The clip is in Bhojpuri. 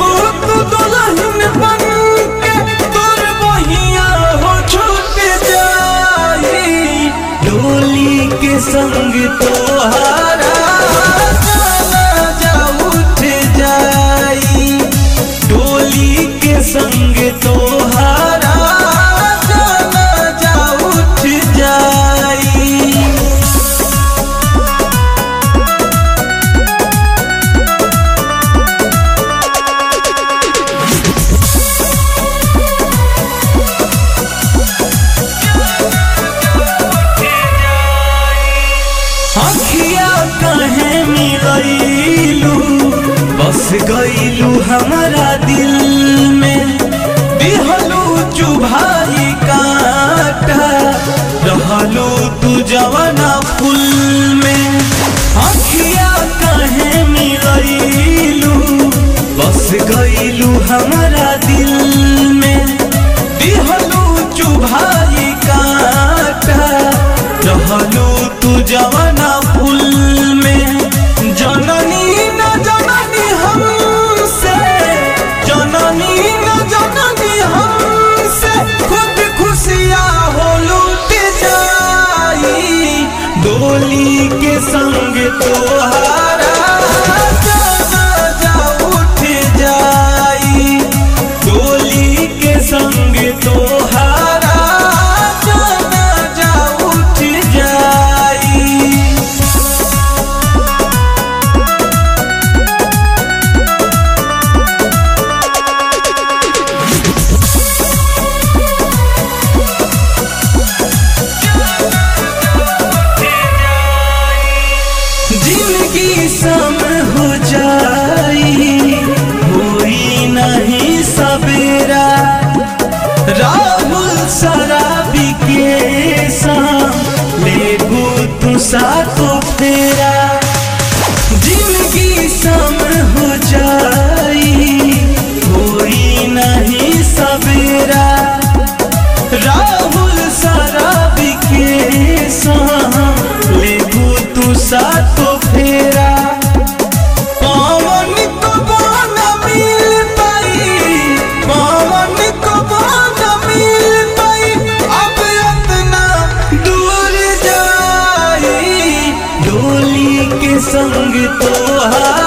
जइबू तू दुल्हन बन के तोर बहिया हो छूट जाई डोली के संग तोहारा जा उठ जाई डोली के संग तोहारा जा उठ जाई अखिया कहे मिलैलू बस गईलू हमारा दिल में दिहलू चुभाई काटा रहलू तू जवाना फूल में अखिया कहे मिलैलू बस गईलू हमारा दिल में दिहलू चुभाई काटा रहलू तू जवाना फूल में जननी न जननी हमसे जननी न जननी हमसे खुद खुशियाँ हो लूट जाई डोली के संग तोहारा जाना जा उठ जाई डोली के संग तोहारा जाना जा उठ जाई जिंदगी सम हो जाई होई नहीं सवेरा राहुल शराबी के साथ लेबू तू सातो फेरा जिंदगी सम हो जाई होई नहीं सवेरा राहुल शराबी के साथ लेबू तू सातो फेरा पवन को बान मिल पाई पवन को बान मिल पाई अब इतना दूर जाई डोली के संग तोहार